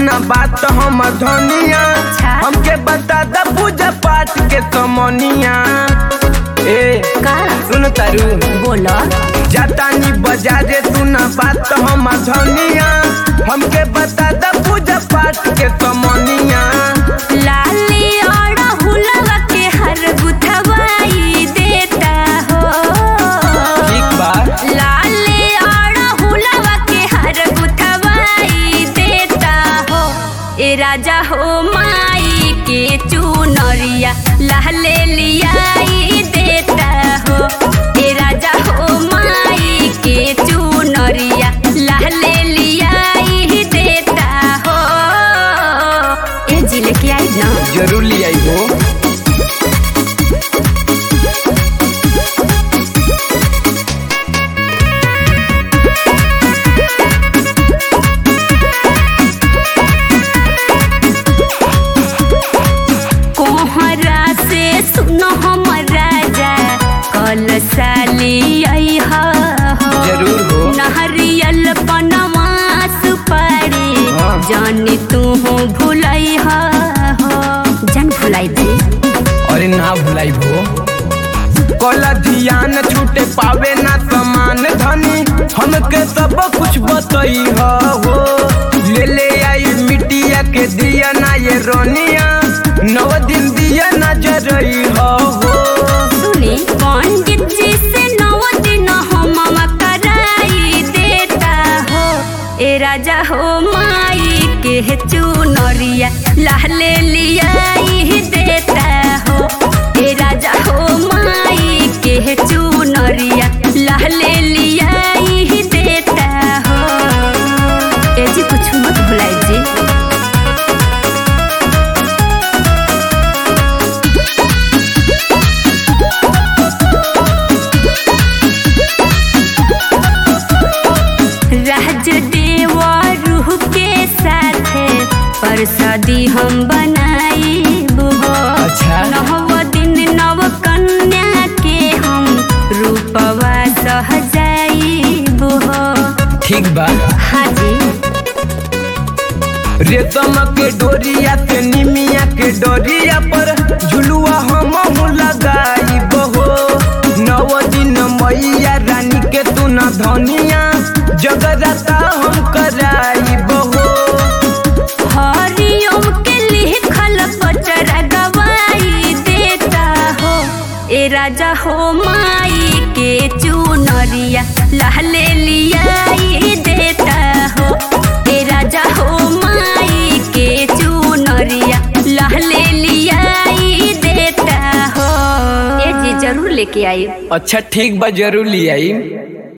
सुना बात हम धनिया हमके बता द पूजा पाठ के समनिया ए का सुन तारू बोलो जातानी बाजारे सुना बात हम धनिया हमके बता द पूजा पाठ के समनिया लाली और हुलवा के हर गुथवाई देता हो ठीक बा लाली और हुलवा के हर गुथवाई देता हो ए राजा हो माई के चुनरिया लहले लियाई देता हो ए राजा हो माई के चुनरिया लहले लियाई देता हो ए जी लेके आई ना जरूर ले आई हो कोहरा से सुनो हम राजा कल साली आई हो जरूर हो नहरियल पनवा सुपारी हाँ। जानी तू हो भुलाई हो जन भुलाई दे अरे ना भुलाई भो कला ध्यान छूटे पावे ना समान धनी हमके सब कुछ बतई हो ले ले आई मिट्टिया के दिया ना ये रोनिया नौ दिन दिया ना जरई हो सुनी पंडित जी से नौ दिन हम कराई देता हो ए राजा हो माई के चुनरिया लहले लियाई देता हो ए राजा हो माई के चुनरिया लहले लियाई देता हो ए जी कुछ मत भुलाई जी राजदेव रूह के साथ परसदी हम बनाई हो अच्छा। नव दिन नव कन्या के हम रूपवा सहजाई हो ठीक बा हाजी रेशम के डोरिया से निमिया के डोरिया पर झुलुआ हम लगाई बहो नौ दिन मैया रानी के तू न धनिया जगराता हम कराई बहो हरिओम के लिखल पचरा गवाई देता हो ए राजा हो माई के चुनरिया लहले लियाई देता हो ए राजा हो माई के चुनरिया लहले लियाई देता हो ए जी जरूर लेके आई अच्छा ठीक बा जरूर ले आई